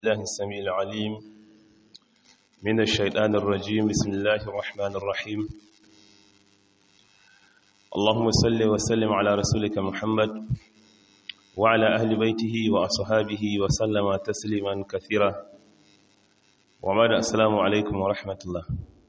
الله السميع العليم من الشيطان الرجيم بسم الله الرحمن الرحيم اللهم صل وسلم على رسولك محمد وعلى أهل بيته وأصحابه وسلم تسليما كثيرا وبعد السلام عليكم ورحمة الله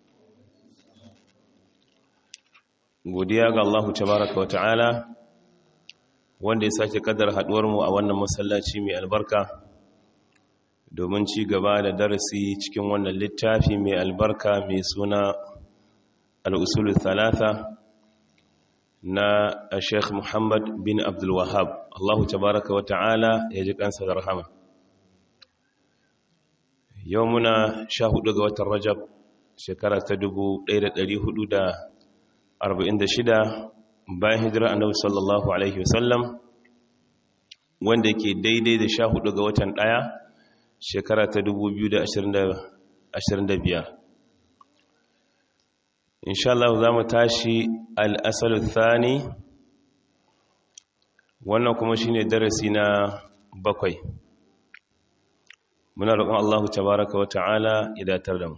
godiya ga Allah tabaraka wa ta'ala wanda ya sake kadar haduwar mu a wannan masallaci mai albarka domin ci gaba da darasi cikin wannan littafi mai albarka mai suna al'usulun talata na sheikh muhammad bin abdul wahab allahu tabaraka wa ta'ala ya ji kansa da rahama yau muna sha hudu ga watan rajab shekara ta 1446 bayan hijira annabi sallallahu alaihi wasallam wanda ke daidai da sha hudu ga watan daya shekara ta 2025 insha Allah za mu tashi al'asal thani wannan kuma shine darasi na bakwai muna roƙon Allah tabaraka wa ta'ala ya datar da mu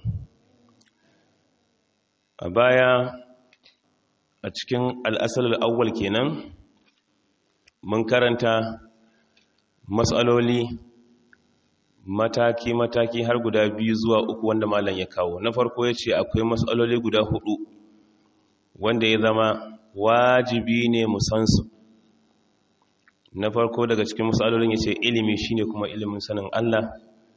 a baya a cikin al'asal al'awwal kenan mun karanta matsaloli mataki-mataki har guda biyu zuwa uku wanda malam ya kawo na farko ya ce akwai matsaloli guda hudu wanda ya zama wajibi ne musansu na farko daga cikin matsalolin ya ce ilimi shine kuma ilimin sanin Allah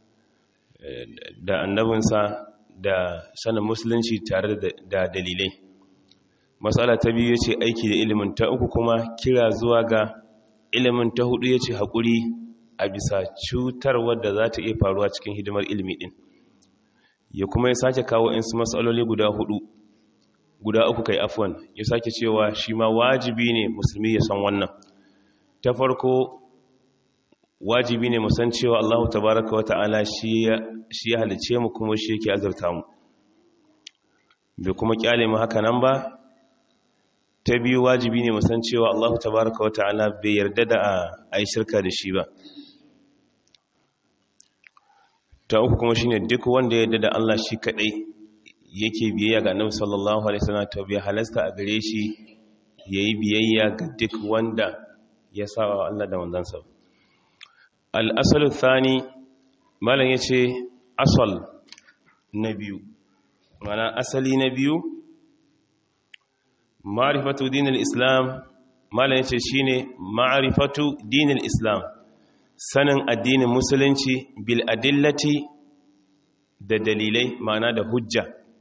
da annabinsa da sanin musulunci tare da dalilai matsala ta biyu ya ce aiki da ilimin ta uku kuma kira zuwa ga ilimin ta hudu ya ce haƙuri a bisa cutar wadda za ta iya faruwa cikin hidimar ilimi ɗin ya kuma ya sake kawo insu matsaloli guda hudu guda uku kai afwan ya sake cewa shi ma wajibi ne musulmi ya san wannan ta farko wajibi ne musan cewa allahu tabaraka wa ta'ala shi ya halice mu kuma shi yake azurta mu bai kuma kyale mu haka nan ba ta biyu wajibi ne musan cewa allahu tabaraka wa ta'ala bai yarda da a yi shirka da shi ba ta uku kuma shine duk wanda ya yarda da Allah shi kadai yake biyayya ga Annabi sallallahu alaihi wasallam to bai halasta a gare shi yayi biyayya ga duk wanda ya saba wa Allah da manzansa al-asalu thani malam yace asal na biyu mana asali na biyu ma'rifatu dinil islam malam yace shine ma'rifatu dinil islam sanin addinin musulunci bil adillati da dalilai ma'ana da hujja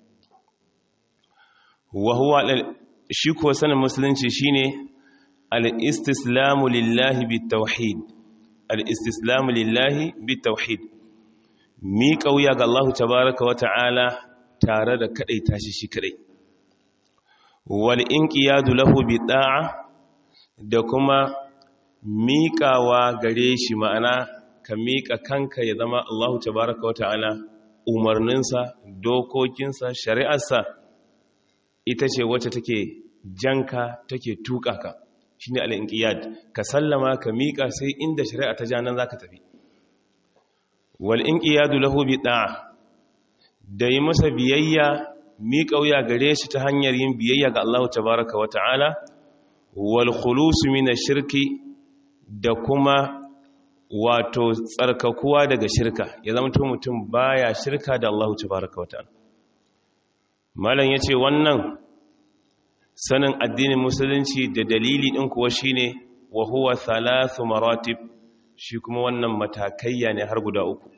wa huwa shi ko sanin musulunci shine al-istislamu lillahi bit-tauhid al-istislamu lillahi bit-tauhid mi kauya ga Allah tabaaraka wa ta'ala tare da kadai tashi shi kadai wal inqiyadu lahu bi-ta'a da kuma miƙawa gare shi ma'ana ka miƙa kanka ya zama Allahu tabaraka wa ta'ala umarninsa dokokinsa shari'arsa ita ce wacce take janka take tuƙa ka shi ne al'inƙiyad ka sallama ka miƙa sai inda shari'a ta ja nan za ka tafi wal'inƙiyadu lahu bi ɗa'a da yi masa biyayya miƙa wuya gare shi ta hanyar yin biyayya ga Allahu tabaraka wa ta'ala wal khulusu min shirki da kuma wato tsarkakuwa daga shirka ya zama mutum baya shirka da Allah tabaraka wa ta'ala malam yace wannan sanin addinin musulunci da dalili din kuwa shine wa huwa thalathu maratib shi kuma wannan matakaiya ne har guda uku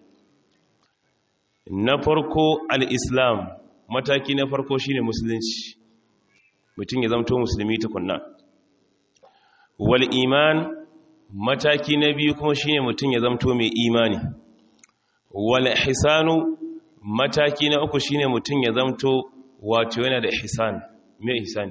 na farko al-islam mataki na farko shine musulunci mutum ya zama musulmi tukunna wal iman mataki na biyu kuma shine mutum ya zamto mai imani wal ihsanu mataki na uku shine mutum ya zamto wato yana da ihsan mai ihsani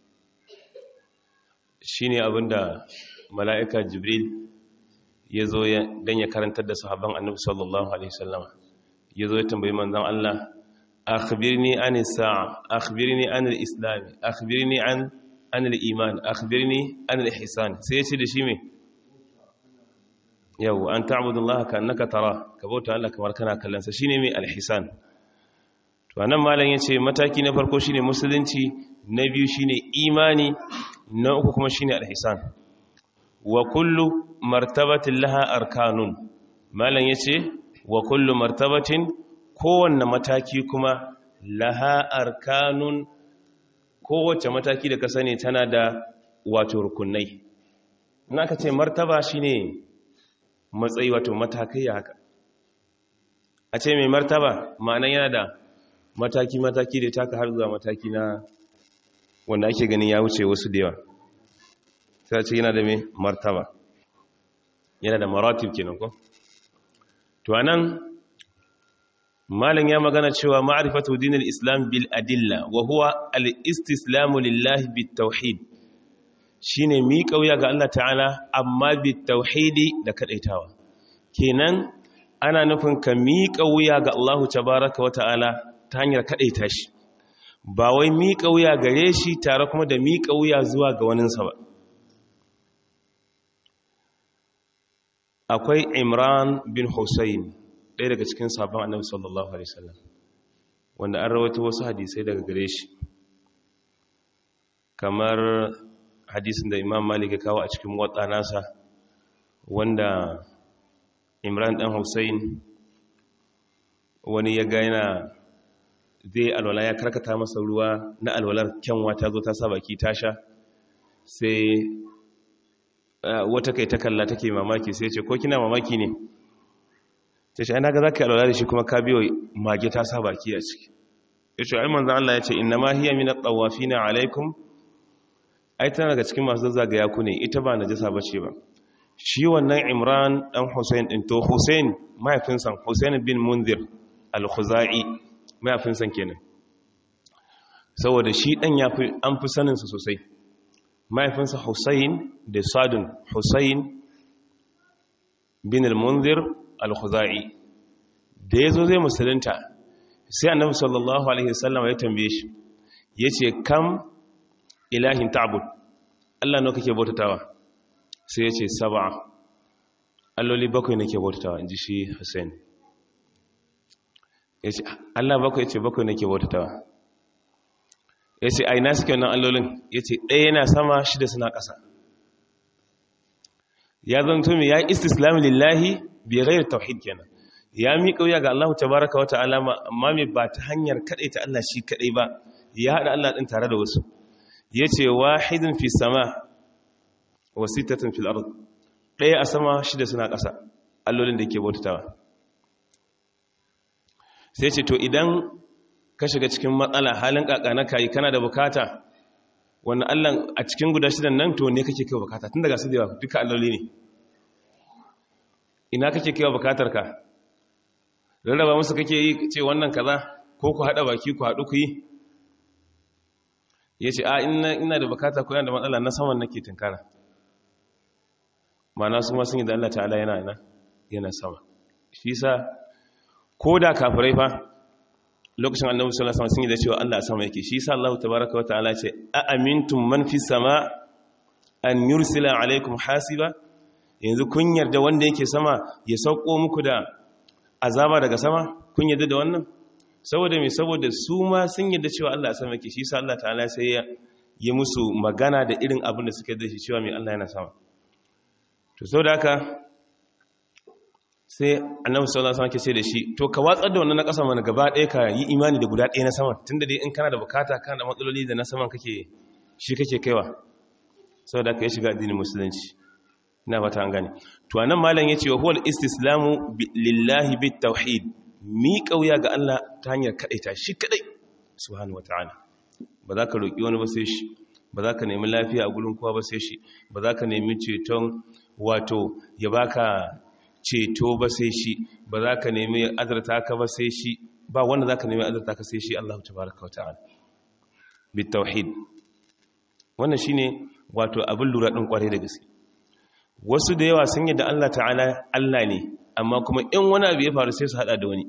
shine abinda mala'ika jibril ya zo dan ya karantar da sahabban annabi sallallahu alaihi wasallam ya zo ya tambayi manzon Allah akhbirni anis sa'a akhbirni anil islam akhbirni an anil iman akhbirni anil ihsan sai ya ce da shi me yau an ta'budullaha ka annaka tara ka bauta Allah kamar kana kallon sa shine mai alhisan to anan malam yace mataki na farko shine musulunci na biyu shine imani na uku kuma shine alhisan wa kullu martabatin laha arkanun malam yace wa kullu martabatin kowanne mataki kuma laha arkanun kowace mataki da ka sani tana da wato rukunai na ka ce martaba shine matsayi wato matakai haka a ce mai martaba ma'anan yana da mataki-mataki da taka har zuwa mataki na wanda ake ganin ya wuce wasu da yawa sai ce yana da mai martaba yana da maratib kenan ko to anan malam ya magana cewa ma'rifatu dinil islam bil adilla wa huwa al istislamu lillahi bit tauhid shine mi kauya ga Allah ta'ala amma bit tauhidi da kadaitawa kenan ana nufin ka mi kauya ga Allah tabaaraka wa ta'ala ta hanyar kadaita shi ba wai mi kauya gare shi tare kuma da mi kauya zuwa ga waninsa ba akwai Imran bin Hussein ɗaya daga cikin sabon annabi sallallahu alaihi wasallam wanda an rawaito wasu hadisai daga gare shi kamar hadisin da imam malik ya kawo a cikin watsa nasa wanda imran dan hussein wani ya gaina zai alwala ya karkata masa ruwa na alwalar kyanwa ta zo ta sa baki ta sha sai wata kai ta kalla take mamaki sai ce ko kina mamaki ne ta ce ana ga za ka alwala da shi kuma ka biyo mage ta sa baki a ciki ya ce ai manzan Allah ya ce inna ma hiya min at-tawafina alaikum ai tana daga cikin masu zazzagaya ku ne ita ba najasa bace ba shi wannan Imran dan Hussein din to Hussein mahaifinsa Hussein bin Munzir al-Khuzai mahaifinsa kenan saboda shi dan yafi an fi sanin sa sosai mahaifinsa Hussein da Sadun Hussein bin al-Munzir al-khuzai da yazo zai musulunta sai annabi sallallahu alaihi wasallam ya tambaye shi yace kam ilahin ta'bud Allah nawa kake bautatawa sai yace sab'a alloli bakwai nake bautatawa inji shi Hussein yace Allah bakwai yace bakwai nake bautatawa yace ai na suke wannan allolin yace ɗaya yana sama shida suna ƙasa ya zanto me ya istislam lillahi bi ghairi tauhid kenan ya mi kauya ga Allah tabaaraka wa ta'ala amma me ba ta hanyar kadai ta Allah shi kadai ba ya hada Allah din tare da wasu yace wahidun fi sama wa sittatun fil ard daya a sama shida suna ƙasa allolin da yake bautawa sai ce to idan ka shiga cikin matsala halin kakana kai kana da bukata wannan Allah a cikin guda shidan nan to ne kake kai bukata tun daga su da yawa duka alloli ne ina kake kai bukatar ka rarraba musu kake yi ce wannan kaza ko ku hada baki ku hadu ku yi yace a ina ina da bukata ko yana da matsala na saman nake tinkara mana su ma sun yi da Allah ta'ala yana yana yana sama shi yasa ko da kafirai fa lokacin annabi sallallahu alaihi wasallam sun yi da cewa Allah a sama yake shi yasa Allah tabaaraka wa ta'ala ce a amintum man fis sama an yursila alaikum hasiba yanzu kun yarda wanda yake sama ya sauko muku da azaba daga sama kun yarda da wannan saboda me saboda su ma sun yarda cewa Allah a sama yake shi yasa Allah ta'ala sai ya yi musu magana da irin abin da suka da shi cewa me Allah yana sama to saboda haka sai annabi sallallahu alaihi wasallam ke ce da shi to ka watsar da wannan na ƙasa mana gaba ɗaya ka yi imani da guda ɗaya na saman tunda dai in kana da bukata kana da matsaloli da na saman kake shi kake kaiwa saboda ka yi shiga addinin musulunci ina fata an gane to anan malam yace wa huwal istislamu lillahi bit tauhid mi kauya ga Allah ta hanyar kadaita shi kadai subhanahu wataala ba za ka roki wani ba sai shi ba za ka nemi lafiya a gurin kowa ba sai shi ba za ka nemi ceton wato ya baka ceto ba sai shi ba za ka nemi azarta ka ba sai shi ba wanda za ka nemi azarta ka sai shi Allah tabaraka wa ta'ala bit tauhid wannan shine wato abin lura din kware da gaske wasu da yawa sun yadda Allah ta'ala Allah ne amma kuma in wani abu ya faru sai su hada da wani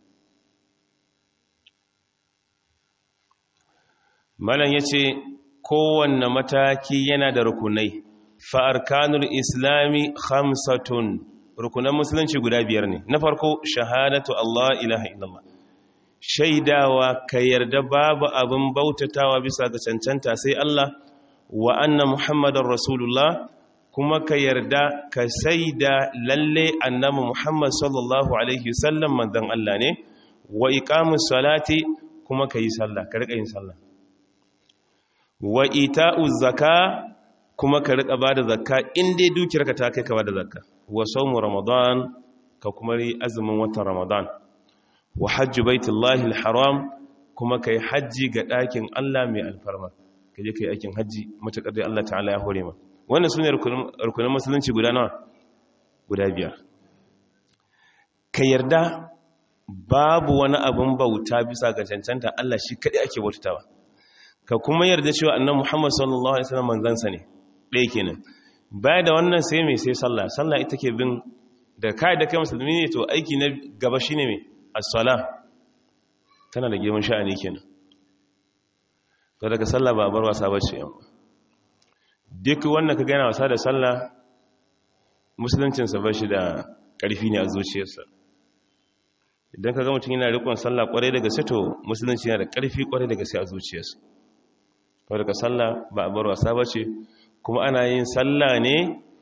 malam yace kowanne mataki yana da rukunai fa arkanul islami khamsatun rukunan musulunci guda biyar ne na farko shahadatu Allah ilaha illallah shaidawa ka yarda babu abin bautatawa bisa ga cancanta sai Allah wa anna muhammadar rasulullah kuma ka yarda ka saida lalle annabi muhammad sallallahu alaihi wasallam manzon Allah ne wa iqamus salati kuma ka yi sallah ka rika yin sallah wa ita'uz zaka kuma ka rika bada zakka in dai dukiyarka ta kai ka bada zakka wa sawmu ramadan ka kuma yi azumin watan ramadan wa hajji baitullahi alharam kuma kai hajji ga ɗakin Allah mai alfarma kaje kai aikin hajji matakar dai Allah ta'ala ya hore ma wannan sune rukunin musulunci guda nawa guda biyar ka yarda babu wani abin bauta bisa ga cancanta Allah shi kadai ake bautawa ka kuma yarda cewa annabi Muhammad sallallahu alaihi wasallam manzansa ne ɗaya kenan baya da wannan sai mai sai sallah sallah ita ke bin da kai da kai musulmi ne to aiki na gaba shine mai as-sala tana da girman sha'ani kenan to daga sallah ba bar wasa bace yan duk wanda ka gana wasa da sallah musuluncin sa bashi da karfi ne a zuciyarsa idan ka ga mutum yana rikon sallah kwarai daga sai to musulunci yana da karfi kwarai daga sai a zuciyarsa to daga sallah ba a bar wasa bace kuma ana yin sallah ne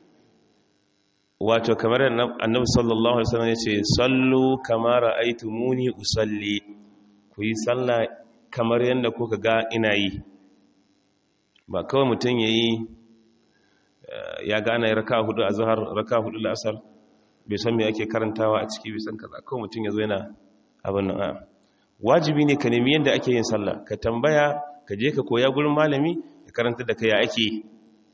wato kamar annabi sallallahu alaihi wasallam yace sallu kama ra'aytumuni usalli ku yi sallah kamar yanda kuka ga ina yi ba kawai mutum yayi ya gane raka hudu azhar raka hudu al'asr bai san me ake karantawa a ciki bai san kaza kawai mutum yazo yana abin nan a wajibi ne ka nemi yanda ake yin sallah ka tambaya ka je ka koya gurin malami ya karanta da kai ya ake yi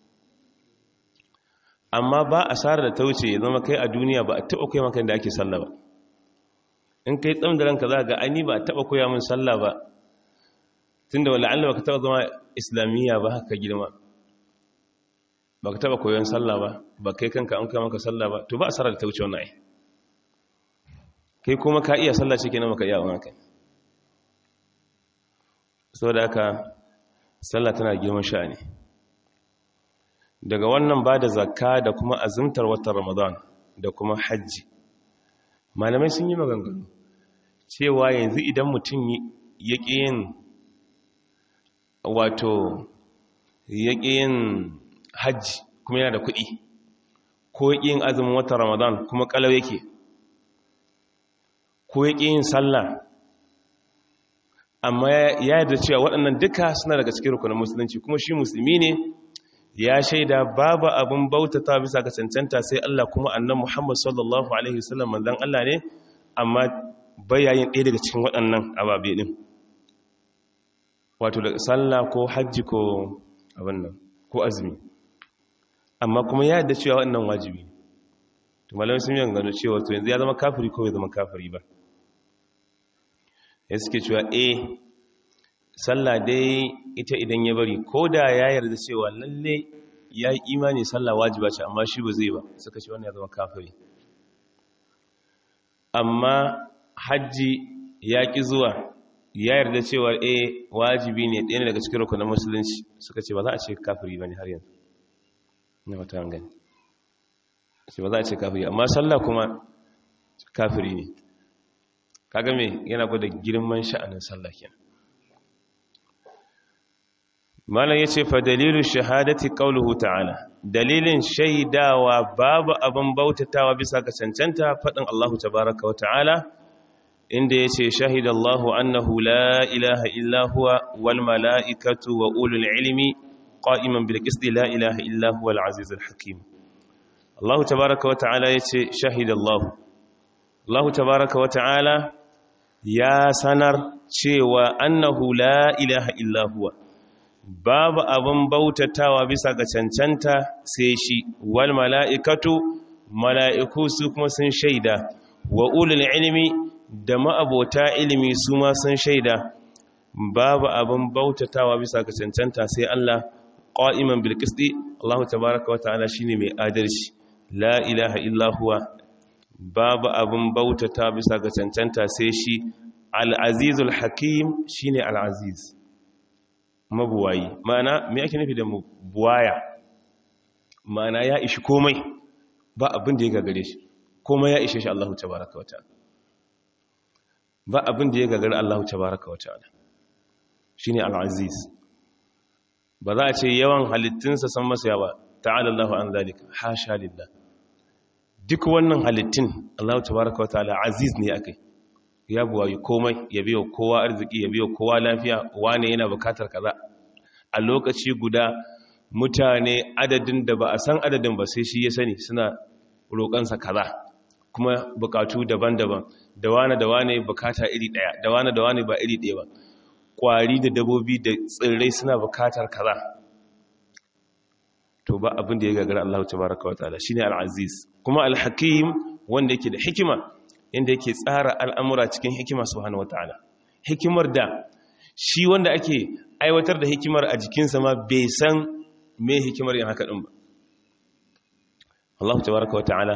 amma ba asarar da ta wuce ya zama kai a duniya ba a taɓa koya maka da ake sallah ba in kai tsam da ranka za ga ani ba a taɓa koya min sallah ba tun da wala'alla ba ka taɓa zama islamiyya ba haka girma ba ka taɓa koyon sallah ba ba kai kanka an koya maka sallah ba to ba asarar da ta wuce wannan ai kai kuma ka iya sallah shi kenan maka iya wani kai saboda haka sallah tana girman sha'ani daga wannan ba da zakka da kuma azumtar watan ramadan da kuma hajji malamai sun yi maganganu cewa yanzu idan mutum ya ƙi yin wato ya ƙi yin hajji kuma yana da kuɗi ko ya ƙi yin azumin watan ramadan kuma ƙalau yake ko ya ƙi yin sallah amma ya yarda cewa waɗannan duka suna daga cikin rukunin musulunci kuma shi musulmi ne ya shaida babu abin bautata bisa ga cancanta sai Allah kuma annan Muhammad sallallahu alaihi wasallam manzon Allah ne amma bayayin ɗaya daga cikin waɗannan ababe din wato da sallah ko hajji ko abin nan ko azumi amma kuma ya yarda cewa waɗannan wajibi to malamai sun yi gano cewa to yanzu ya zama kafiri ko bai zama kafiri ba ya suke cewa eh sallah dai ita idan ya bari ko da ya yarda cewa lalle ya yi imani sallah wajiba ce amma shi ba zai ba suka ce wannan ya zama kafiri amma hajji ya ƙi zuwa ya yarda cewa eh wajibi ne ɗaya daga cikin rukunin musulunci suka ce ba za a ce kafiri ba ne har yanzu na wata gani ce ba za a ce kafiri amma sallah kuma kafiri ne kaga me yana gwada girman sha'anin sallah kenan malam yace fa dalilu shahadati qawluhu ta'ala dalilin shaidawa babu abin bautatawa bisa ga cancanta fadin Allah tabaaraka wa ta'ala inda yace shahidallahu annahu la ilaha illa huwa wal malaikatu wa ulul ilmi qa'iman bil qisti la ilaha illa huwa al azizul hakim Allah tabaaraka wa ta'ala yace shahidallahu Allah tabaaraka wa ta'ala ya sanar cewa annahu la ilaha illa huwa babu abin bautatawa bisa ga cancanta sai shi wal mala'ikatu mala'iku su kuma sun shaida wa ulul ilimi da ma'abota ilimi su ma sun shaida babu abin bautatawa bisa ga cancanta sai Allah qa'iman bil qisti Allah tabaaraka wa ta'ala shine mai adalci la ilaha illa huwa babu abin bautata bisa ga cancanta sai shi al-azizul hakim shine al-aziz mabuwayi ma'ana me ake nufi da buwaya ma'ana ya ishi komai ba abin da ya gagare shi kuma ya ishe shi Allah tabaraka wa ta'ala ba abin da ya gagari Allah tabaraka wa ta'ala shine al-aziz ba za a ce yawan halittunsa san masa yawa ta'ala Allahu an zalika hasha lillah duk wannan halittun Allah tabaraka wa ta'ala aziz ne akai ya buwayi komai ya biyo kowa arziki ya biyo kowa lafiya wane yana bukatar kaza a lokaci guda mutane adadin da ba a san adadin ba sai shi ya sani suna roƙansa kaza kuma bukatu daban-daban da wane da wane bukata iri ɗaya da wane da wane ba iri ɗaya ba ƙwari da dabobi da tsirrai suna bukatar kaza to ba abin da ya gagara Allah tabaraka wa ta'ala shine al-aziz kuma al-hakim wanda yake da hikima inda yake tsara al'amura cikin hikima subhanahu wa ta'ala hikimar da shi wanda ake aiwatar da hikimar a jikinsa ma bai san me hikimar yin haka ɗin ba Allah tabaraka wa ta'ala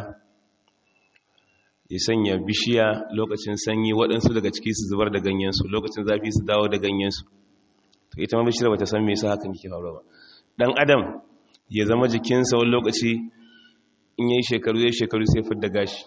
ya sanya bishiya lokacin sanyi waɗansu daga ciki su zubar da ganyensu lokacin zafi su dawo da ganyensu to ita ma bishiyar bata san me yasa hakan yake faruwa ba dan adam ya zama jikinsa wani lokaci in yayi shekaru yayi shekaru sai fidda gashi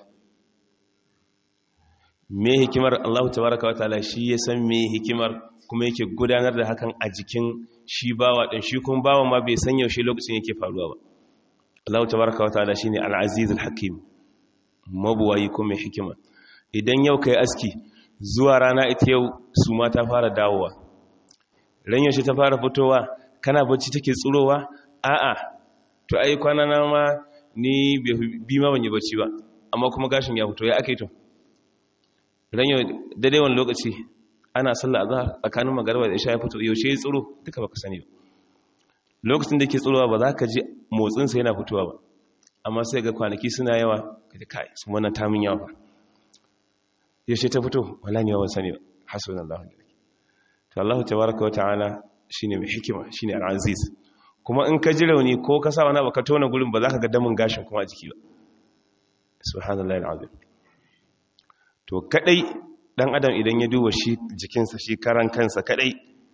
me hikimar Allah tabaraka wa ta'ala shi ya san me hikimar kuma yake gudanar da hakan a jikin shi bawa ɗin shi kuma bawa ma bai san yaushe lokacin yake faruwa ba Allah tabaraka wa ta'ala shine al-aziz al-hakim mabuwayi kuma mai hikima idan yau kai aski zuwa rana ita yau su ma ta fara dawowa ran yaushe ta fara fitowa kana bacci take tsurowa a'a to ai kwana na ma ni bi ma ban yi bacci ba amma kuma gashin ya fito ya ake to ran yau daidai wani lokaci ana sallah azhar tsakanin magariba da isha ya fito yaushe ya tsiro duka baka sani ba lokacin da yake tsirowa ba za ka ji motsin sa yana fitowa ba amma sai ga kwanaki suna yawa ka ji kai sun wannan tamin yawa ba yaushe ta fito wala ne ban sani ba hasbunallahu wa ni'mal to Allah tabaaraka wa ta'ala shine mai hikima shine al-aziz kuma in ka ji rauni ko ka sa wani ba ka tona gurin ba za ka ga damin gashin kuma a jiki ba subhanallahi al-azim to kadai dan adam idan ya duba shi jikinsa shi karan kansa kadai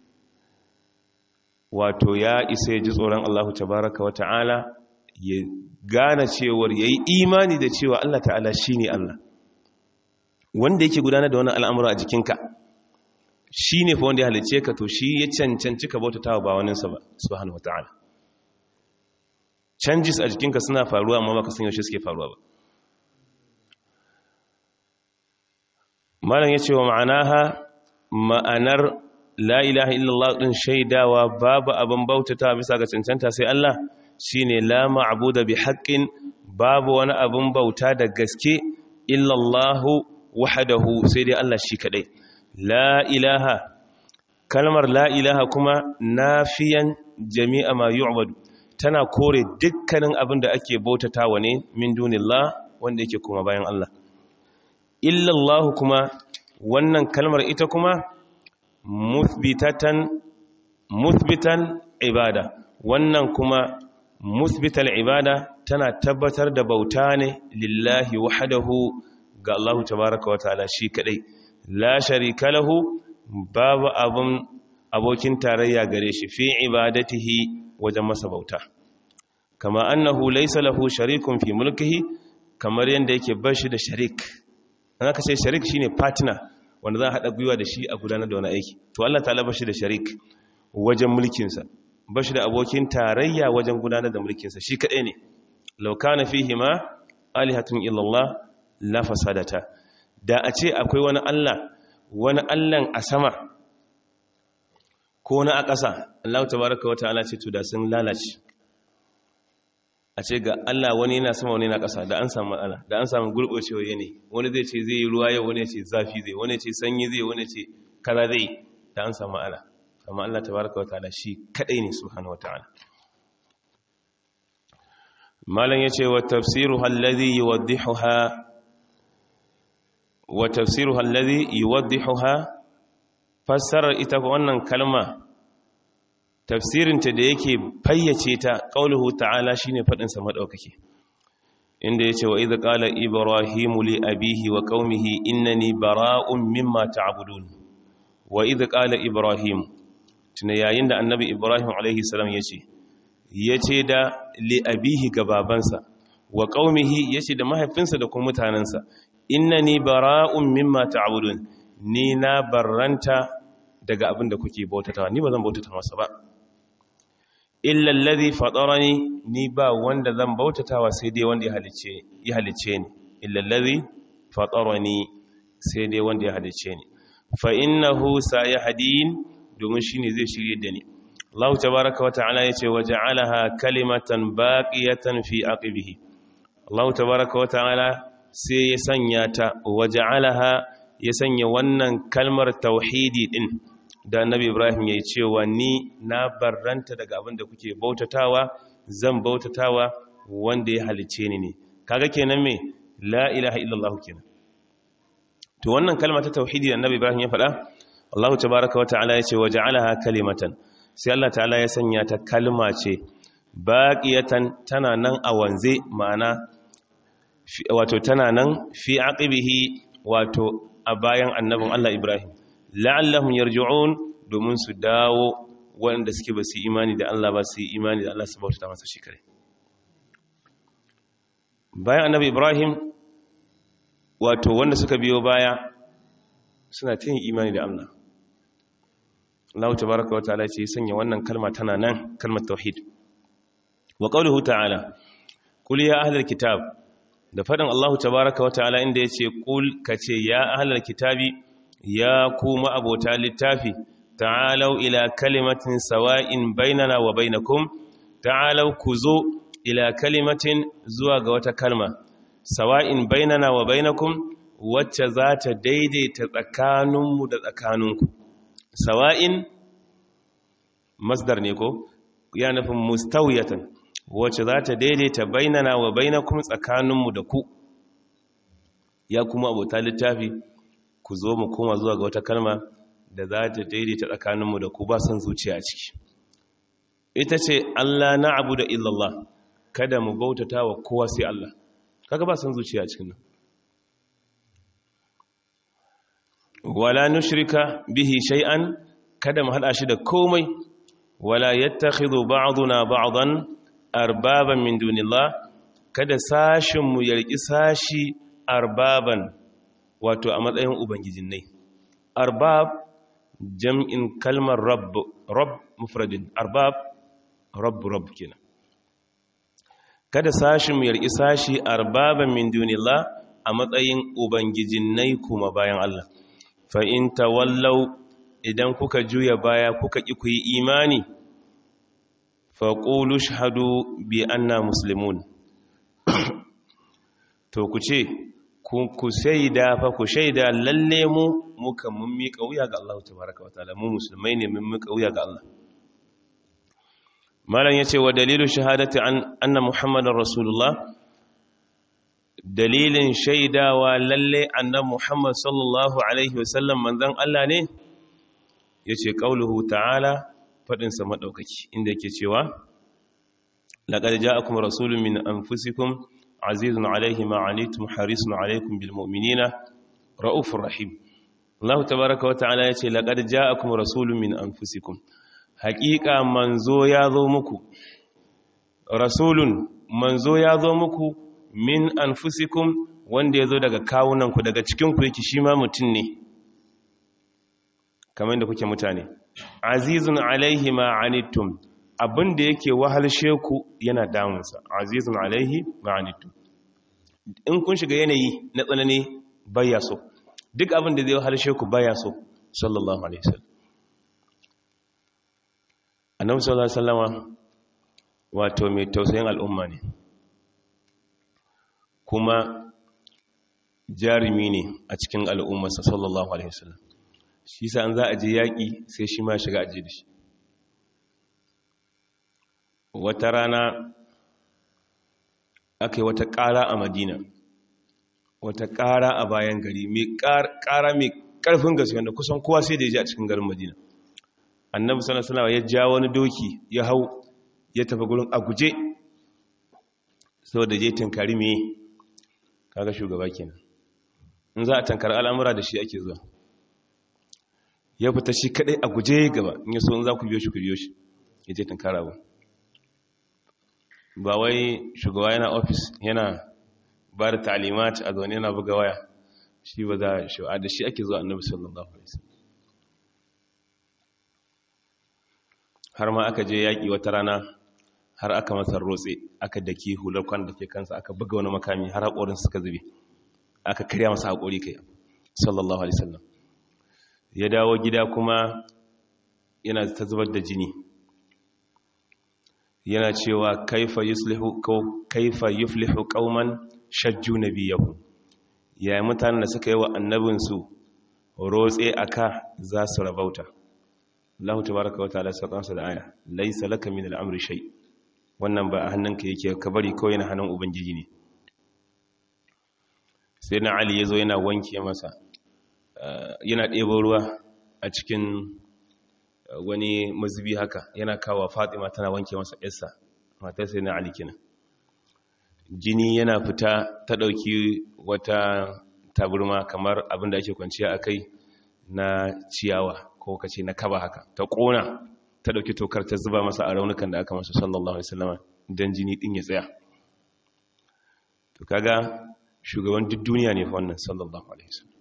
wato ya isa ya ji tsoron Allah tabaraka wa ta'ala ya gane cewar yayi imani da cewa Allah ta'ala shine Allah wanda yake gudanar da wannan al'amura a jikinka shine fa wanda ya halice ka to shi ya cancanci ka bautatawa ba waninsa ba subhanahu wa ta'ala changes a jikinka suna faruwa amma baka san yaushe suke faruwa ba malam ya ce wa ma'anaha ma'anar la ilaha illallah din shaidawa babu abin bautata bisa ga cancanta sai Allah shine la ma'budu bi haqqin babu wani abin bauta da gaske illallah wahdahu sai dai Allah shi kadai la ilaha kalmar la ilaha kuma nafiyan jami'a ma yu'badu tana kore dukkanin abin da ake bautatawa ne min dunillah wanda yake kuma bayan Allah illallahu kuma wannan kalmar ita kuma muthbitatan muthbitan ibada wannan kuma muthbital ibada tana tabbatar da bauta ne lillahi wahdahu ga Allah tabaaraka wa ta'ala shi kadai la sharika lahu babu abun abokin tarayya gare shi fi ibadatihi wajen masa bauta kama annahu laysa lahu sharikun fi mulkihi kamar yanda yake bashi da sharik an aka ce sharik shine partner wanda za a haɗa gwiwa da shi a gudanar da wani aiki to Allah ta'ala bashi da sharik wajen mulkinsa bashi da abokin tarayya wajen gudanar da mulkinsa shi kaɗai ne law kana fihi ma alihatun illallah la fasadata da a ce akwai wani Allah wani Allahn a sama ko na a ƙasa Allah tabaraka wa ta'ala ce to da sun lalace a ce ga Allah wani yana sama wani yana ƙasa da an samu matsala da an samu gurɓacewar yanayi wani zai ce zai yi ruwa yau wani ce zafi zai wani ce sanyi zai wani ce kaza zai da an samu matsala amma Allah tabaraka wa ta'ala shi kadai ne subhanahu wa ta'ala malam yace wa tafsiruha alladhi yuwaddihuha wa tafsiruha alladhi yuwaddihuha fassarar ita wannan kalma tafsirinta da yake fayyace ta qauluhu ta'ala shine fadin sa madaukake inda yace wa idh qala ibrahimu li abihi wa qaumihi innani bara'un mimma ta'budun wa idh qala ibrahim tuna yayin da annabi ibrahim alaihi salam yace yace da li abihi ga babansa wa qaumihi yace da mahaifinsa da kuma mutanansa innani bara'un mimma ta'budun ni na barranta daga abin da kuke bautatawa ni ba zan bautata masa ba illa allazi fatarani ni ba wanda zan bautatawa sai dai wanda ya halice ya halice ni illa allazi fatarani sai dai wanda ya halice ni fa innahu sayahdin domin shine zai shirye da ni Allah tabaaraka wata'ala yace waja'alaha kalimatan baqiyatan fi aqibihi Allah tabaaraka wata'ala sai ya sanya ta waja'alaha ya sanya wannan kalmar tauhidi din da annabi ibrahim ya yi cewa ni na barranta daga abin da kuke bautatawa zan bautatawa wanda ya halice ni ne kaga kenan me la ilaha illallah kenan to wannan kalma ta tauhidi da annabi ibrahim ya faɗa Allah tabaaraka wa ta'ala ya ce waja'alaha kalimatan sai Allah ta'ala ya sanya ta kalma ce baqiyatan tana nan a wanze ma'ana wato tana nan fi aqibihi wato a bayan annabin Allah ibrahim la'allahum yarji'un domin su dawo wanda suke ba su imani da Allah ba su yi imani da Allah su bauta masa shi kare bayan annabi Ibrahim wato wanda suka biyo baya suna ta yin imani da Allah Allah tabaraka wa ta'ala ce sanya wannan kalma tana nan kalmar tauhid wa qawluhu ta'ala qul ya ahlal kitab da fadin Allah tabaraka wa ta'ala inda yace qul kace ya ahlal kitabi ya kuma abota littafi ta'alau ila kalimatin sawa'in bainana wa bainakum ta'alau ku zo ila kalimatin zuwa ga wata kalma sawa'in bainana wa bainakum wacce za ta daidaita tsakaninmu da tsakaninku sawa'in masdar ne ko ya nufin mustawiyatan wacce za ta daidaita bainana wa bainakum tsakaninmu da ku ya kuma abota littafi ku zo mu koma zuwa ga wata kalma da za ta daidaita tsakaninmu da ku ba son zuciya a ciki ita ce Allah na abu da illallah kada mu bautata wa kowa sai Allah kaga ba son zuciya a cikin nan wala nushrika bihi shay'an kada mu hada shi da komai wala yattakhidhu ba'duna ba'dan arbaban min dunillah kada sashin mu yarki sashi arbaban wato a matsayin ubangijinai arbab jam'in kalmar rabb rabb mufradin arbab rabb rabb kenan kada sashin mu yarki sashi arbaban min dunillah a matsayin ubangijinai kuma bayan Allah fa in tawallau idan kuka juya baya kuka ki ku yi imani fa qulu shahadu bi anna muslimun to ku ce ku shaida fa ku shaida lalle mu muka mun miƙa wuya ga Allah tabaraka wataala mu musulmai ne mun miƙa wuya ga Allah malam yace wa dalilu shahadati an anna muhammadar rasulullah dalilin shaidawa lalle annabi muhammad sallallahu alaihi wasallam manzon Allah ne yace qauluhu ta'ala fadin sa madaukaki inda yake cewa laqad ja'akum rasulun min anfusikum azizun alaihi ma anitum harisun alaikum bil mu'minina raufur rahim Allah tabaaraka wa ta'ala yace laqad ja'akum rasulun min anfusikum haqiqa manzo ya zo muku rasulun manzo ya zo muku min anfusikum wanda ya zo daga kawunanku daga cikinku yake shi ma mutum ne kamar da kuke mutane azizun alaihi ma anittum abin da yake wahalshe ku yana damunsa azizun alaihi ma anittum in kun shiga yanayi na tsanani baya so duk abin da zai wahalshe ku baya so sallallahu alaihi wasallam annabi sallallahu alaihi wasallama wato mai tausayin al'umma ne kuma jarumi ne a cikin al'ummarsa sallallahu alaihi wasallam shi sa an za a je yaƙi sai shi ma shiga aje da shi wata rana aka yi wata ƙara a madina wata ƙara a bayan gari mai ƙara mai ƙarfin gaske wanda kusan kowa sai da ya ji a cikin garin madina annabi sallallahu alaihi ya ja wani doki ya hau ya tafi gurin a guje saboda je tinkari me kaga shugaba kenan in za a tankar al'amura da shi ake zuwa ya fita shi kadai a guje gaba in yaso in za ku biyo shi ku biyo shi ya je tankara ba ba wai shugaba yana ofis yana ba da ta'alimat a zaune yana buga waya shi ba za a shi'a da shi ake zuwa annabi sallallahu alaihi wasallam har ma aka je yaƙi wata rana har aka masa rotse aka daki hular kwan da ke kansa aka buga wani makami har haƙorin suka zube aka karya masa haƙori kai sallallahu alaihi wasallam ya dawo gida kuma yana ta zubar da jini yana cewa kaifa yuslihu kaifa yuflihu qauman shajju nabiyahu yayin mutanen da suka yi wa annabinsu rotse aka za su rabauta Allah tabaraka wa ta'ala sai da aya laysa laka min al-amri shay wannan ba a hannunka yake ka bari kawai na hannun ubangiji ne sai na ali yazo yana wanke masa yana ɗebo ruwa a cikin wani mazubi haka yana kawo fatima tana wanke masa yarsa matar sai na ali kenan jini yana fita ta ɗauki wata taburma kamar abin da ake kwanciya a kai na ciyawa ko kace na kaba haka ta ƙona ta ɗauki tokar ta zuba masa a raunukan da aka masa sallallahu alaihi wasallam don jini ɗin ya tsaya to kaga shugaban duk duniya ne fa wannan sallallahu alaihi wasallam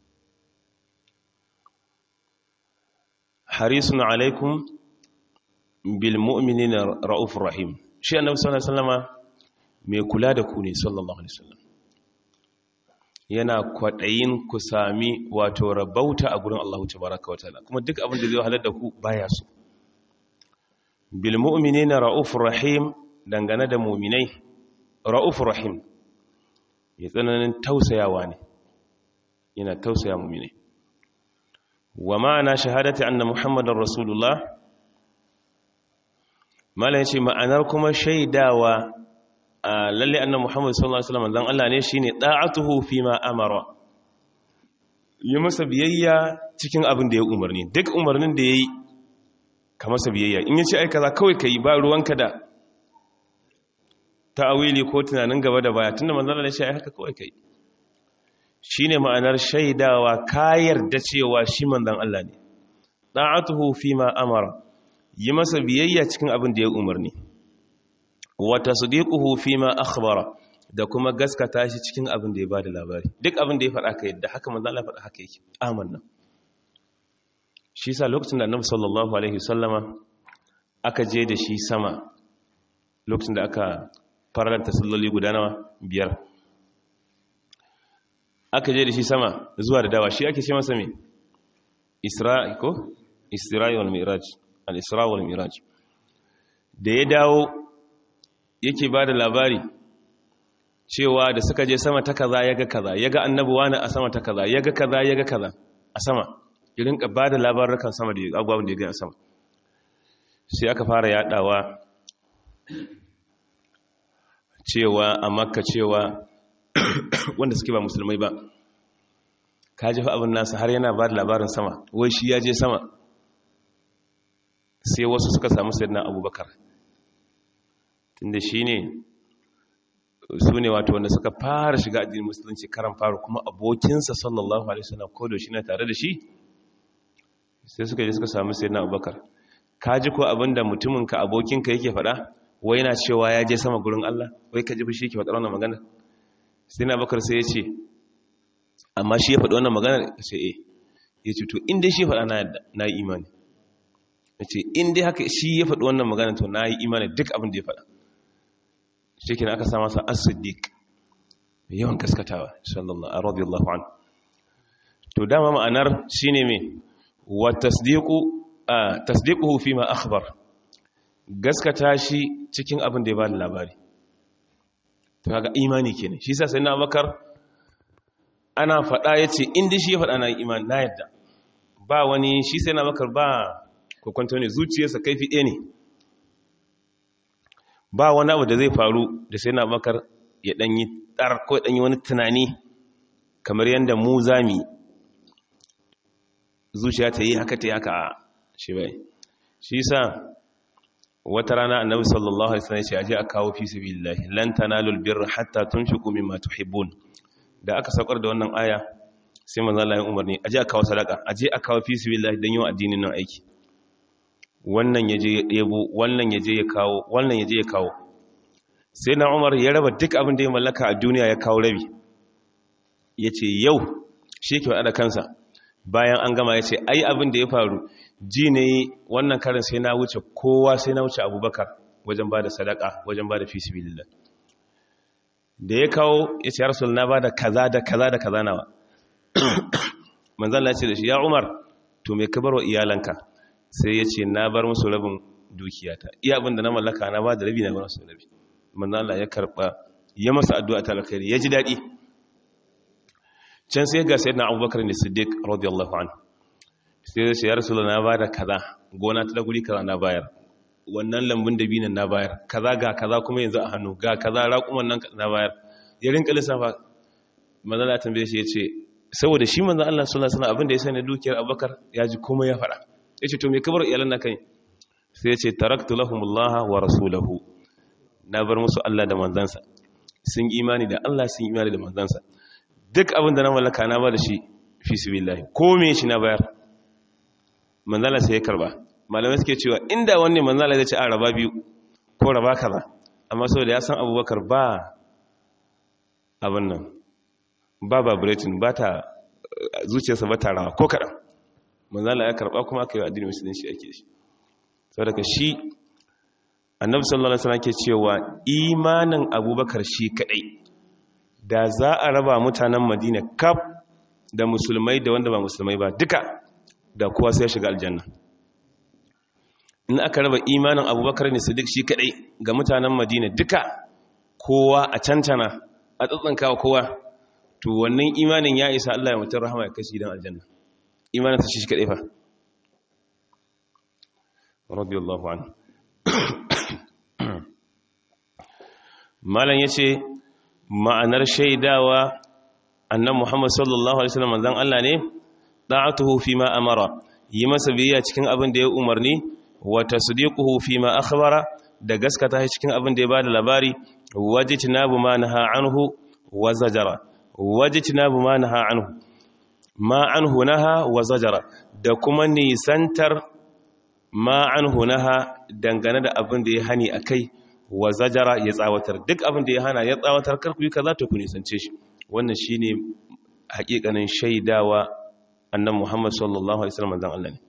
harisun alaikum bil mu'minina raufur rahim shi annabi sallallahu alaihi wasallama mai kula da ku ne sallallahu alaihi wasallam yana kwadayin ku sami wato rabauta a gurin Allah tabaaraka wataala kuma duk abin da zai halar da ku baya so bil mu'minina raufur rahim dangane da mu'minai raufur rahim ya tsananin tausayawa ne yana tausaya mu'minai wa ma'ana shahadati anna muhammadar rasulullah mala yace ma'anar kuma shaidawa lalle anna muhammad sallallahu alaihi wasallam dan Allah ne shine da'atuhu fi ma amara yi masa biyayya cikin abin da ya umarni duk umarnin da yayi ka masa biyayya in yace ai kaza kawai kai ba ruwanka da ta'awili ko tunanin gaba da baya tunda manzon Allah ya ce ai haka kawai kai shi ne ma'anar shaidawa ka yarda cewa shi manzan Allah ne ɗa'atuhu fi ma amara yi masa biyayya cikin abin da ya umarni wata su fi ma akhbara da kuma gaskata shi cikin abin da ya ba da labari duk abin da ya faɗa ka yadda haka manzan Allah faɗa haka yake amanna shi sa lokacin da annabi sallallahu alaihi sallama aka je da shi sama lokacin da aka faranta salloli guda nawa biyar aka je da shi sama zuwa da dawa shi ake ce masa mai isra'i ko isra'i wal miraj al-isra wal miraj da ya dawo yake ba da labari cewa da suka je sama ta kaza yaga kaza yaga annabi wani a sama ta kaza yaga kaza yaga kaza a sama irin ka ba da labarukan sama da abubuwan da ya gani a sama sai aka fara yadawa cewa a makka cewa wanda suke ba musulmai ba ka ji fa abin nasa har yana ba da labarin sama wai shi ya je sama sai wasu suka samu sayyidina abubakar tunda shi ne su ne wato wanda suka fara shiga addinin musulunci karan faru kuma abokinsa sallallahu alaihi wasallam ko da shi na tare da shi sai suka je suka samu sayyidina abubakar ka ji ko abin da mutuminka abokinka yake faɗa wai yana cewa ya je sama gurin Allah wai ka ji fushi yake faɗa wannan magana sai na bakar sai ya ce amma shi ya faɗi wannan magana sai e ya ce to inda shi ya faɗa na yi imani ya ce inda haka shi ya faɗi wannan magana to na yi imani duk abin da ya faɗa shi kina aka sa masa as-siddiq yawan gaskatawa sallallahu alaihi radiyallahu anhu to dama ma'anar shine me wa tasdiqu tasdiquhu fi ma akhbar gaskata shi cikin abin da ya bada labari to kaga imani kenan shi yasa sai na bakar ana faɗa yace inda shi ya faɗa na imani na yadda ba wani shi sai na bakar ba kokonto ne zuciyarsa kaifi ɗaya ne ba wani abu da zai faru da sai na bakar ya ɗanyi ɗar ko ya ɗanyi wani tunani kamar yadda mu zami zuciya ta yi haka ta yi haka shi bai shi sa wata rana annabi sallallahu alaihi wasallam ya ce aje a kawo fi sabilillah lan tanalul birra hatta tunfiqu mimma tuhibbun da aka saukar da wannan aya sai manzo Allah ya umarni aje a kawo sadaka aje a kawo fi sabilillah dan yawan addinin nan aiki wannan yaje ya debo wannan yaje ya kawo wannan yaje ya kawo sai na umar ya raba duk abin da ya mallaka a duniya ya kawo rabi ya ce yau shi ke waɗa kansa bayan an gama ya ce ai abin da ya faru ji ne wannan karin sai na wuce kowa sai na wuce abubakar wajen ba da sadaka wajen ba da fi sibilillah da ya kawo ya ce rasul na ba da kaza da kaza da kaza nawa manzan ce da shi ya umar to mai kabar wa iyalanka sai ya ce na bar musu rabin dukiyata iya abin da na mallaka na ba da rabi na bar musu rabi manzan Allah ya karba ya masa addu'a ta alkhairi ya ji daɗi can sai ga sayyidina abubakar ne siddiq radiyallahu anhu sai ya ce ya rasul na ba da kaza gona ta da guri kaza na bayar wannan lambun da binan na bayar kaza ga kaza kuma yanzu a hannu ga kaza raƙuman nan na bayar ya rinka lissafa manzan Allah tambaye shi ya ce saboda shi manzan Allah sallallahu alaihi abin da ya sani dukiyar Abubakar ya ji komai ya fara yace to me kabar iyalan naka sai yace taraktu lahumullah wa rasulahu na bar musu Allah da manzansa sun imani da Allah sun imani da manzansa duk abin da na mallaka na ba da shi fi sabilillah ko me shi na bayar manzan Allah sai ya karba malamai suke cewa inda wanne manzan Allah zai ce a raba biyu ko raba kaza amma saboda ya san Abubakar ba abin nan ba vibrating ba ta zuciyarsa ba ta rawa ko kaɗan manzala ya karɓa kuma aka yi addini musulunci ake shi saboda shi annabi sallallahu alaihi wasallam ke cewa imanin abubakar shi kadai da za a raba mutanen madina kaf da musulmai da wanda ba musulmai ba duka da kowa sai ya shiga aljanna in aka raba imanin abubakar ne siddiq shi kadai ga mutanen madina duka kowa a cancana a tsatsankawa kowa to wannan imanin ya isa Allah ya mutum rahama ya kashi don aljanna imanin sa shi kaɗai fa radiyallahu an malam yace ma'anar shaidawa annan muhammad sallallahu alaihi wasallam manzon Allah ne da'atuhu fi ma amara yi masa biyayya cikin abin da ya umarni wa tasdiquhu fi ma akhbara da gaskata shi cikin abin da ya bada labari wajitnabu ma naha anhu wa zajara wajitnabu ma naha anhu ma anhu naha wa zajara da kuma nisantar ma anhu naha dangane da abin da ya hani akai wa zajara ya tsawatar duk abin da ya hana ya tsawatar karku yi kaza to ku nisance shi wannan shine hakikanin shaidawa annan Muhammad sallallahu alaihi wasallam dan Allah ne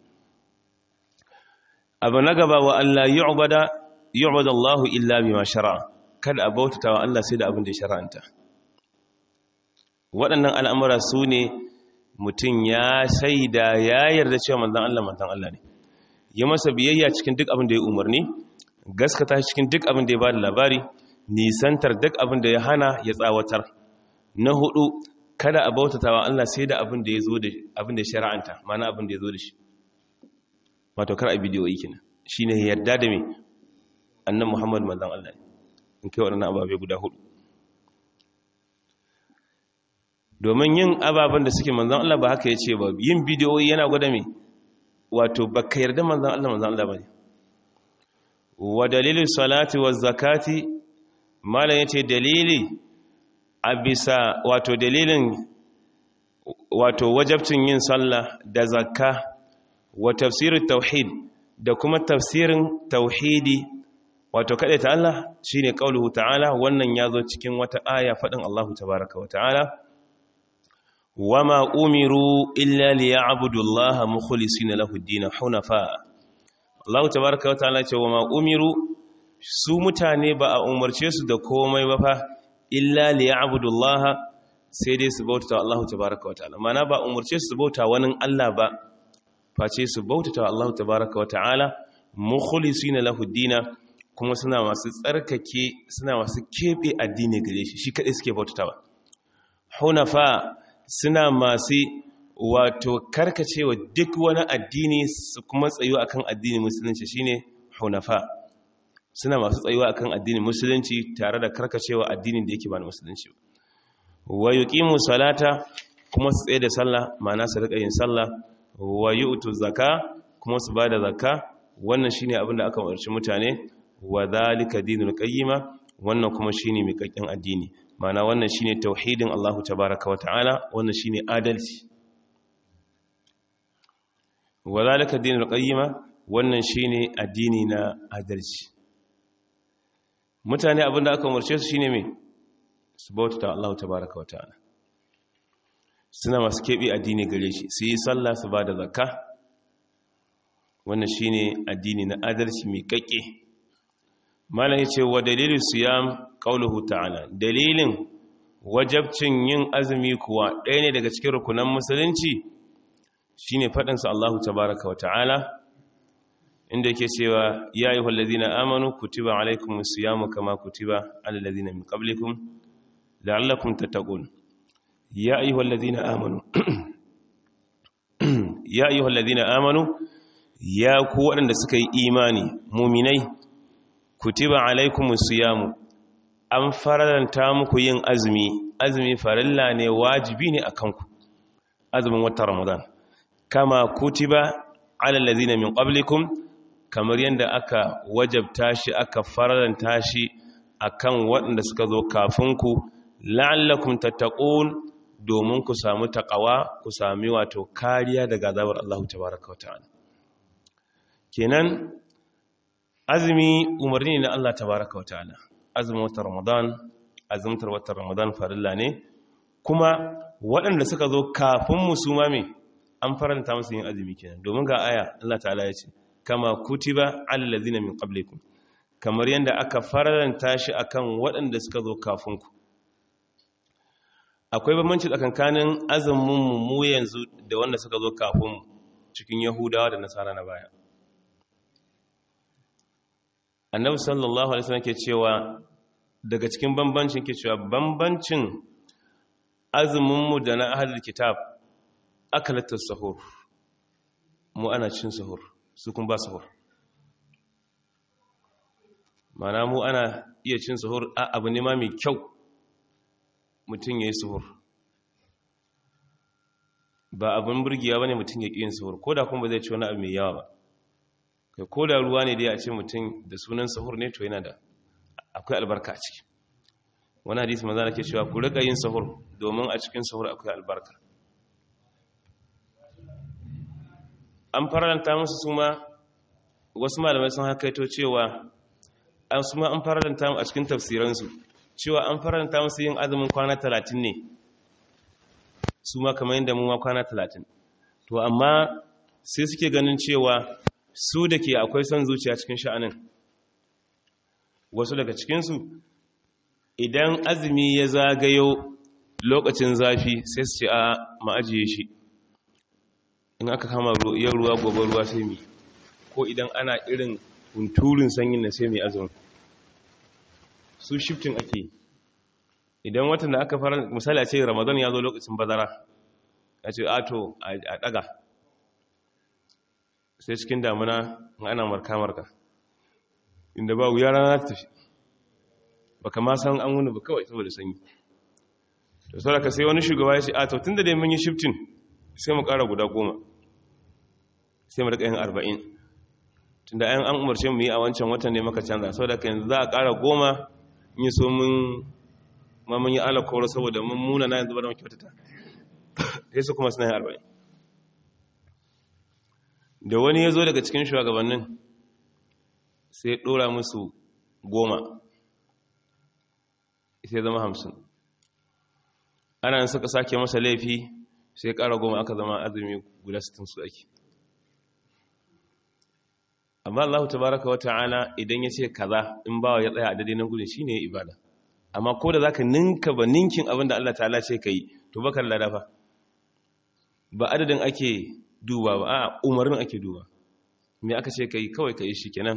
abu na gaba wa Allah yu'bada yu'bada Allah illa bima shar'a kada a bautata wa Allah sai da abin da ya shar'anta waɗannan al'amura su ne mutum ya shaida ya yarda cewa manzan Allah manzan Allah ne ya masa biyayya cikin duk abin da ya umarni gaskata cikin duk abin da ya ba da labari nisantar duk abin da ya hana ya tsawatar na hudu kada a bautata wa Allah sai da abin da ya zo da abin da ya shara'anta mana abin da ya zo da shi wato kar a bidiyo yi kenan shine yarda da me annan Muhammad manzan Allah ne in kai waɗannan ababe guda hudu domin yin ababen da suke manzan Allah ba haka ya ce ba yin bidiyoyi yana gwada mai wato ba ka yarda manzan Allah manzan Allah ba ne wa dalilin salati wa zakati malam ya ce dalili a bisa wato dalilin wato wajabcin yin sallah da zakka wa tafsirin tauhid da kuma tafsirin tauhidi wato kaɗai ta Allah shi ne ƙauluhu ta'ala wannan ya zo cikin wata aya faɗin Allahu tabaraka wa ta'ala وما أمروا إلا ليعبدوا الله مخلصين له الدين حنفاء الله تبارك وتعالى وما أمروا su mutane ba a umarce su da komai ba fa illa liya'budullah sai dai su bauta Allah tabaaraka wa ta'ala mana ba umarce su bauta wani Allah ba face su bauta Allah tabaaraka wa ta'ala mukhlisina lahu dina kuma suna masu tsarkake suna masu kebe addini gare shi shi kadai suke bautawa hunafa suna masu wato karkacewa duk wani addini su kuma tsayuwa akan addinin musulunci shine hunafa suna masu tsayuwa akan addinin musulunci tare da karkacewa addinin da yake ba na musulunci wa yuqimu salata kuma su tsaye da sallah ma'ana su rika yin sallah wa yu'tu zakka kuma su bada zakka wannan shine abin da aka umarci mutane wa zalika dinul qayyima wannan kuma shine miƙaƙƙen addini mana wannan shine tauhidin Allah tabaraka wa ta'ala wannan shine adalci wa zalika dinul qayyima wannan shine addini na adalci mutane abinda aka umarce su shine mai su bauta Allah tabaraka wa ta'ala suna masu keɓe addini gare shi su yi sallah su ba da zakka wannan shine addini na adalci mai kakke malam yace wa dalilin siyam qauluhu ta'ala dalilin wajabcin yin azumi kuwa ɗaya ne daga cikin rukunan musulunci shine fadin sa Allahu tabaaraka wa ta'ala inda yake cewa ya ayyuhal ladina amanu kutiba alaykumus siyamu kama kutiba alal ladina min qablikum la'allakum tattaqun ya ayyuhal ladina amanu ya ayyuhal ladina amanu ya ku waɗanda suka yi imani muminai kutiba alaikumus siyamu an faranta muku yin azumi azumi farilla ne wajibi ne akan ku azumin watan ramadan kama kutiba alal ladina min qablikum kamar yadda aka wajabta shi aka faranta shi akan waɗanda suka zo kafin ku la'allakum tattaqun domin ku samu taqawa ku sami wato kariya daga azabar Allah tabaaraka wa ta'ala kenan azumi umarni na Allah tabaraka wa ta'ala azumin watan ramadan azumtar watan ramadan farilla ne kuma waɗanda suka zo kafin musuma me an faranta musu yin azumi kenan domin ga aya Allah ta'ala ya ce kama kutiba alal ladina min qablikum kamar yadda aka faranta shi akan waɗanda suka zo kafin ku akwai bambanci tsakankanin azumin mu yanzu da wanda suka zo kafin mu cikin yahudawa da nasara na baya annabi sallallahu alaihi wasallam ke cewa daga cikin bambancin ke cewa bambancin azuminmu da na ahlul kitab akalatus sahur mu ana cin sahur su kun ba sahur mana mu ana iya cin sahur a abu ne ma mai kyau mutum ya yi sahur ba abin burgiya ba ne mutum ya ƙi yin sahur ko da kuma ba zai ci wani abu mai yawa ba kai ko da ruwa ne da ya ce mutum da sunan sahur ne to yana da akwai albarka a ciki wani hadisi maza na ke cewa ku rika yin sahur domin a cikin sahur akwai albarka an faranta musu su ma wasu malamai sun hakaito cewa an su ma an faranta a cikin tafsiransu cewa an faranta musu yin azumin kwana talatin ne su ma kamar yadda mu ma kwana talatin to amma sai suke ganin cewa su da ke akwai son zuciya cikin sha'anin wasu daga cikinsu idan azumi ya zagayo lokacin zafi sai su ce a ma'ajiye shi in aka kama yau ruwa gobe ruwa sai mi ko idan ana irin hunturin sanyin na sai mai azumi su shifting ake idan watan da aka fara misali a ce ramadan ya zo lokacin bazara a ce ato a daga sai cikin damuna ana marka-marka inda ba wuya rana ta tafi ba kama san an wuni ba kawai saboda sanyi to sauraka sai wani shugaba ya ce a tautun da dai mun yi shiftin sai mu kara guda goma sai mu rika yin arba'in tunda ayan an umarce mu yi a wancan watan ne maka canza saboda ka yanzu za a kara goma in yi so mun ma mun yi alakawar saboda mun muna na yanzu ba da mu kyautata sai su kuma suna yin arba'in da wani ya zo daga cikin shugabannin sai ɗora musu goma sai zama hamsin ana suka sake masa laifi sai ƙara goma aka zama azumi guda sittin su ake amma Allah tabaraka wa ta'ala idan ya ce kaza in bawa ya tsaya a daidai nan gudun shi ne ibada amma ko da za ka ninka ba ninkin abin da Allah ta'ala ce ka yi to bakar ladafa ba adadin ake duba ba a umarin ake duba me aka ce kai kawai kai shi kenan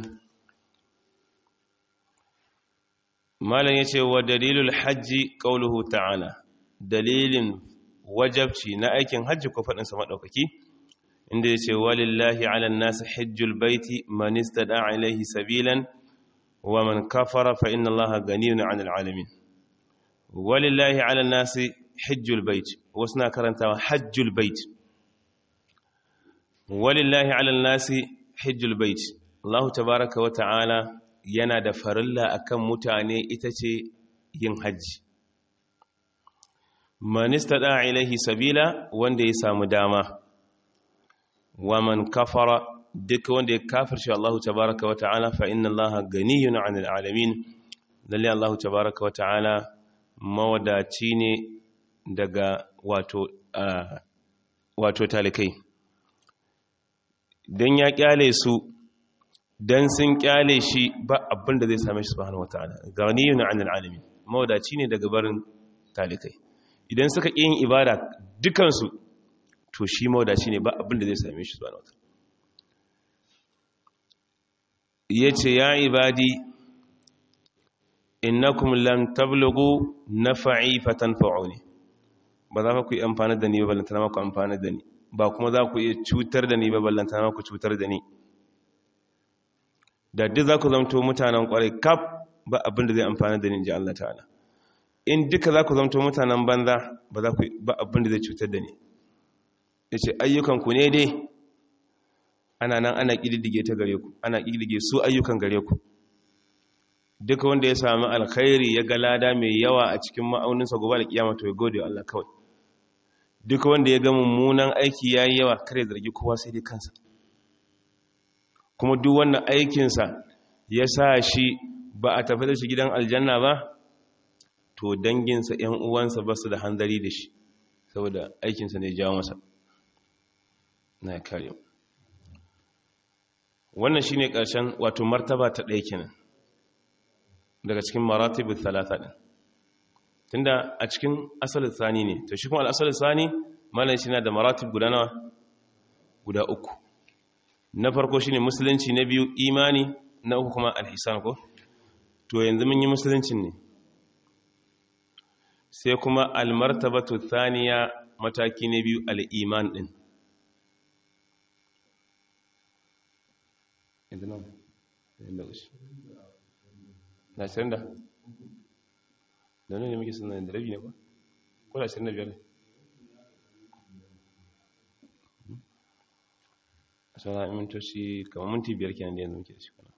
malam yace wa dalilul hajji qauluhu ta'ala dalilin wajabci na aikin hajji ko fadin sa madaukaki inda yace walillahi 'alan nasi hajjul baiti man istada'a ilayhi sabilan wa man kafara fa inna allaha ghaniyun 'anil 'alamin walillahi 'alan nasi hajjul baiti wasna karantawa hajjul baiti walillahi alal nasi hajjul bait Allah tabaaraka wa ta'ala yana da farilla akan mutane ita ce yin haji man istada ilaihi sabila wanda ya samu dama wa man kafara duk wanda ya kafirce Allah tabaaraka wa ta'ala fa inna Allah ganiyun 'anil alamin lalle Allah tabaraka wa ta'ala mawadaci ne daga wato wato talikai dan ya kyale su dan sun kyale shi ba abin da zai same shi subhanahu wa ta'ala ghaniyun 'anil alamin mawadaci ne daga barin talikai idan suka ƙi yin ibada dukansu to shi mawadaci ne ba abin da zai same shi subhanahu wa ta'ala yace ya ibadi innakum lam tablughu naf'i fatanfa'uni ba za ku yi amfani da ni ba ballantana ma ku amfani da ni ba kuma za ku iya cutar da ni ba ballantana ma ku cutar da ni da duk za ku zamto mutanen kwarai kaf ba abin da zai amfani da ni ji Allah ta'ala in duka za ku zamto mutanen banza ba za ku ba abin da zai cutar da ni yace ayyukan ku ne dai ana nan ana kididdige ta gare ku ana kididdige su ayyukan gare ku duka wanda ya sami alkhairi ya ga lada mai yawa a cikin ma'auninsa gobe da kiyama to ya gode wa Allah kawai duka wanda ya ga mummunan aiki yayi yawa kare zargi kowa sai dai kansa kuma duk wannan aikinsa ya sa shi ba a tafi da shi gidan aljanna ba to danginsa ‘yan uwansa ba su da hanzari da shi saboda aikinsa ne jawo masa na kare wannan shi ne ƙarshen wato martaba ta ɗaya kenan daga cikin maratibin talata ɗin tunda a cikin asalin sani ne to shi kuma al'asalin sani malam shi na da maratib guda nawa guda uku na farko shine musulunci na biyu imani na uku kuma alhisan ko to yanzu mun yi musuluncin ne sai kuma almartabatu thaniya mataki na biyu al'iman din na ashirin da da ne muke suna da rabi ne ba ko da ashirin da biyar ne sana mintoci kamar minti biyar kenan da yanzu muke da shi kana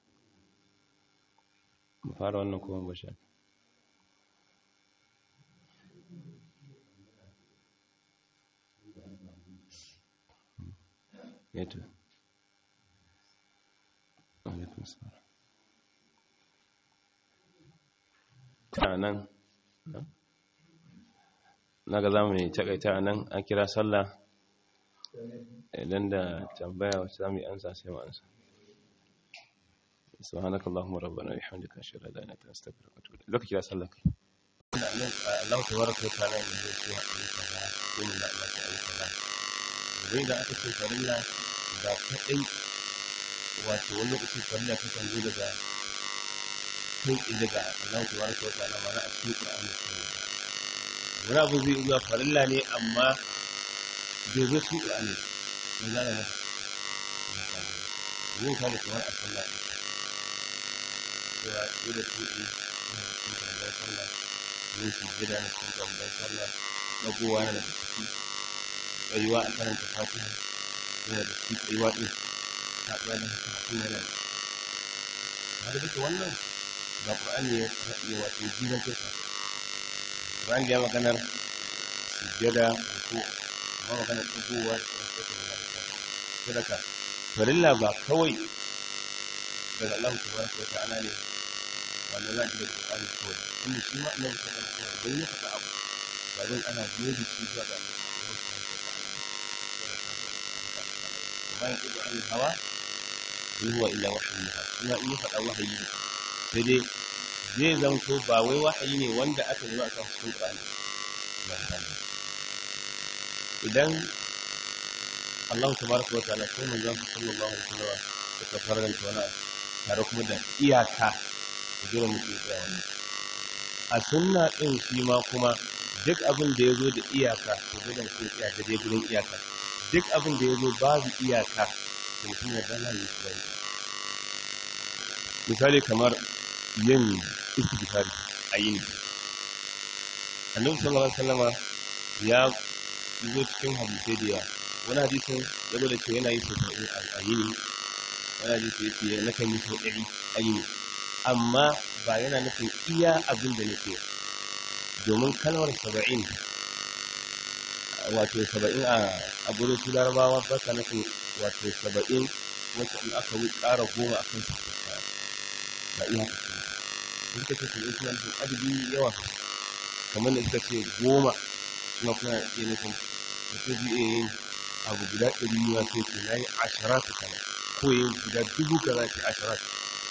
mu fara wannan kuma ba sha yato alaikun salam ta nan na ga zamu ne takaita nan an kira sallah idan da tambaya wacce za mu yi ansa sai mu ansa subhanaka allahumma rabbana wa bihamdika ashhadu an la ilaha illa anta astaghfiruka wa atubu ilayk lokaci ya sallaka Allah tabaraka wa ta'ala ya zai ce ayi kaza ko mun da Allah ta ayi kaza idan da aka ce farilla da kadai wato wani lokaci farilla ta kan zo daga kai daga Allah tabaraka wa ta'ala ma na a cikin Qur'ani wani abu zai zuwa farilla ne amma bai zo su ƙur'ani ne za a yi yin kama kamar a sallah ne cewa ɗaya tuɗi na cikin kamar sallah yin su gida na cikin kamar sallah ɗagowa na daga ciki tsayuwa a karanta fatiha yana da ciki tsayuwa ɗin haɗuwa da haka hakan yana da har duka wannan ga ƙur'ani ya wato jiran kirka ƙur'ani ya maganar sujjada ko amma magana tsohuwa sadaka farilla ba kawai daga Allah tabaraka wa ta'ala ne wanda za ki da Qur'ani kawai inda shi ma Allah ta tsara kawai dan ya faɗa abu ba dan ana biyo da shi zuwa ga Allah kuma ya kudu an hawa in huwa illa wahyu yuha kuma in ya faɗa wahayi ne sai dai zai zanto ba wai wahayi ne wanda aka yi ba a kan cikin Qur'ani idan Allah tabaraka wa ta'ala ko manzon sallallahu alaihi wasallam suka faranta wani tare kuma da iyaka da jira muke tsaya wani a sunna din shi ma kuma duk abin da yazo da iyaka to dole mutum tsaya da dai gurin iyaka duk abin da yazo babu iyaka to mutum ya dana yi tsaya misali kamar yin istighfar a yini annabi sallallahu alaihi wasallam ya zo cikin hadisai da yawa wani hadisin ya zo da cewa yana yi sau ɗari a yini wani hadisi ya ce na kan yi sau ɗari a yini amma ba yana nufin iya abin da nake domin kalmar saba'in wato saba'in a gurin su larabawa ba ka nufin wato saba'in wacce in aka yi ƙara goma a kan ba iya haka da suka ce saba'in suna nufin adadi yawa kamar da suka ce goma suna kuna iya nufin mutum zai iya yin abu guda ɗari yiwa sai ce na yi asharatu kana ko yin guda dubu kaza ce asharatu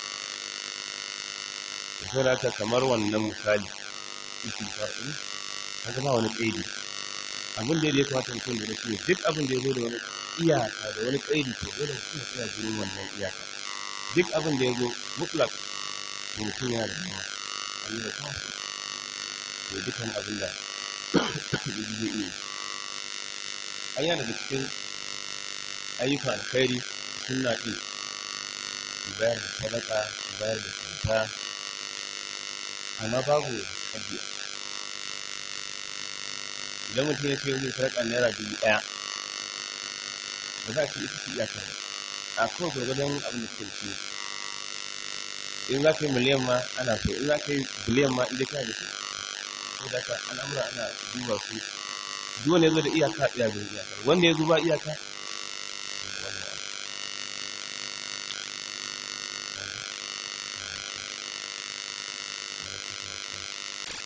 da sau da haka kamar wannan misali ikin far'in haka ba wani ƙaidi abin da ya kamata mutum da shi duk abin da ya zo da wani iyaka da wani ƙaidi to dole mutum ya tsaya gurin wannan iyaka duk abin da ya zo mutlak to mutum yana da yawa Allah ya kawo to dukkan abin da zai iya an yana daga cikin ayyukan alkhairi suna ɗin bayar da sadaka bayar da kyauta amma babu addu'a idan mutum ya ce zai sadaka naira dubu ɗaya ba za a ce ita ce iyakar a kawai gwargwadon abin da suke da in za ka yi miliyan ma ana so in za ka yi biliyan ma inda kana da shi ko da ka al'amura ana duba su duk wanda ya zo da iyaka iya bin iyakar wanda ya zo ba iyaka